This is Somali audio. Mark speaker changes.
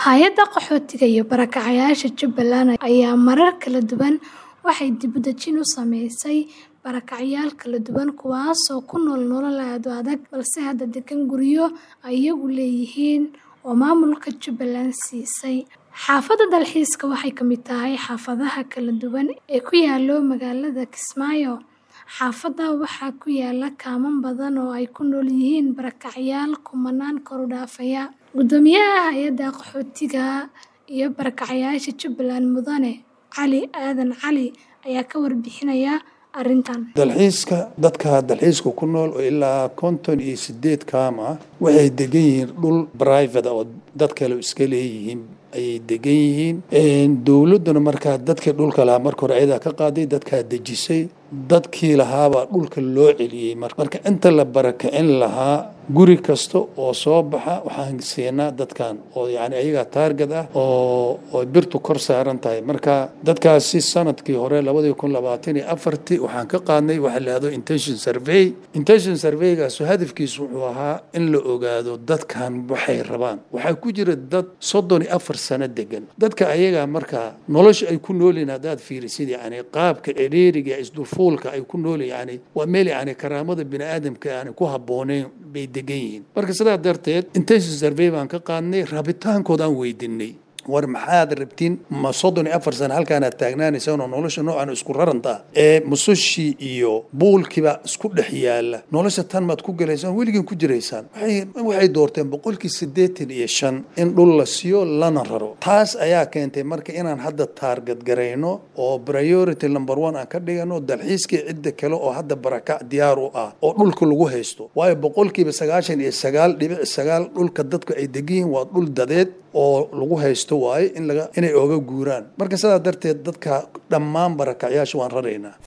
Speaker 1: Hay'adda Qaxootiga iyo Barakacayaasha Jubbaland ayaa marar kala duwan waxay dib u dejin u samaysay barakacayaal kala duwan kuwaasoo ku nool nolol aad u adag balse hadda degan guryo ay iyagu leeyihiin oo maamulka Jubbaland siisay. Xaafadda dalxiiska waxay ka mid tahay xaafadaha kala duwan ee ku yaalla magaalada Kismaayo. Xaafadda waxaa ku yaalla kaaman badan oo ay ku nool yihiin barakacayaal kumanaan kor u dhaafaya. Guddoomiyaha Hay'adda Qaxootiga iyo Barakacayaasha Jubbaland Mudane Cali Aadan Cali ayaa ka warbixinaya arrintan.
Speaker 2: dalxiiska dadka dalxiiska ku nool oo ilaa konton iyo sideed kaam ah waxay degan yihiin dhul private oo dad kale iska leeyihiin ayay degan yihiin dowladduna markaa dadkii dhulka lahaa marka hore ayadaa ka qaaday dadkaa dejisay dadkii lahaabaa dhulka loo celiyey marka inta la barakicin lahaa guri kasta oo soo baxa waxaan siinaa dadkan oo yani ayagaa taarget ah oo oo birtu kor saaran tahay marka dadkaasi sanadkii hore labadii kun labaatan iyo afartii waxaan ka qaadnay waxa la yihahdo intention survey intention surveygaas hadafkiisu wuxuu ahaa in la ogaado dadkan waxay rabaan waxaa ku jira dad soddon iyo afar sano degan dadka ayagaa markaa nolosha ay ku noolyihin haddaad fiirisid yani qaabka ciriiriga isdulfuulka ay ku nool yani waa meel yani karaamada bini aadamka yani ku habbooneyn bay degan yihiin marka sidaa darteed intention survey baan ka qaadnay rabitaankooda aan weydiinay war maxaad rabtiin ma soddon iyo afar sano halkaanaad taagnaanaysaan oo nolosha noocan isku raranta ee musushii iyo buulkiiba isku dhex yaala nolosha tan maad ku galaysaan weligiin ku jiraysaan waxay doorteen boqolkii siddeetan iyo shan in dhul la siiyo lana raro taas ayaa keentay marka inaan hadda taarget garayno oo priority number one aan ka dhigano dalxiiskii cidda kale oo hadda barakac diyaar u ah oo dhulka lagu haysto waayo boqolkiiba sagaashan iyo sagaal dhibic sagaal dhulka dadku ay degan yihiin waa dhul dadeed oo lagu haysto waaye in laga inay oga guuraan marka sidaa darteed dadka dhammaan barakacyaasha waan raraynaa